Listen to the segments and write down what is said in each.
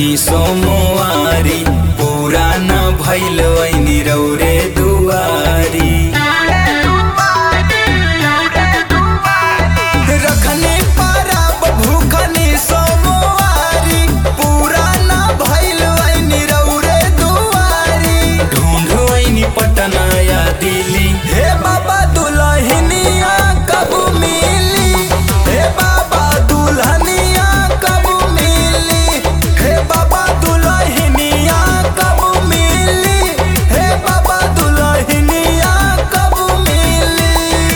भूखनी सोमवारी पूरा न भैल वैनी रौरे दुआरी रखनी परब भूखनी सोमवारी पूरा न भैल वैनी रौरे दुआरी ढूंढ वैनी पटना या दिल्ली हे बाबा दुल्हनिया कब मिली हे बाबा दुल्हनिया कब मिली हे बाबा दुल्हनिया कब मिली हे बाबा दुल्हनिया कब मिली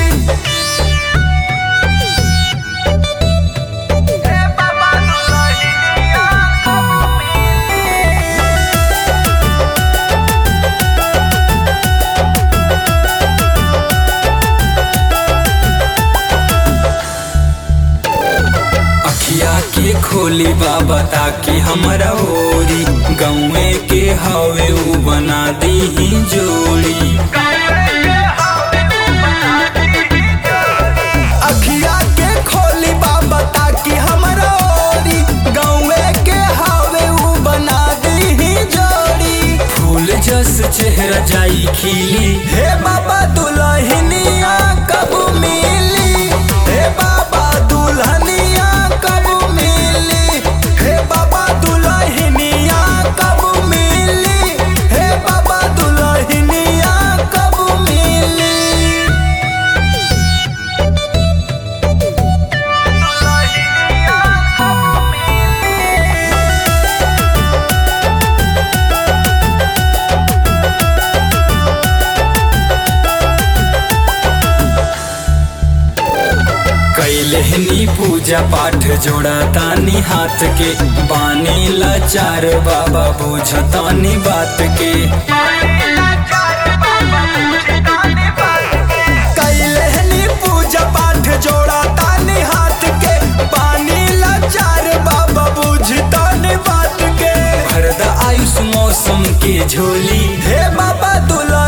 अखिया के खोली बाबा ताकि हमरा ओरी गौए के हवे उ बना दी जोड़ी अखिया के खोली बाबा ताकि हमरा ओरी गौए के हवे उ बना दी जोड़ी फूल जस चेहरा जाई खिली हे बाबा दुल्हनिया कब मिली हे बाबा दुल्हनिया कब मिली हे बाबा दुल्हनिया कब मिली हे बाबा दुल्हनिया कब मिली कैलहनी पूजा पाठ जोड़ा तानी हाथ के बानी लाचार बाबा बुझतानी बात के कैलहनी पूजा पाठ जोड़ा तानी हाथ के बानी लाचार बाबा बुझतानी बात के भरदा आयुष मौसम के झोली हे बाबा दुल्हा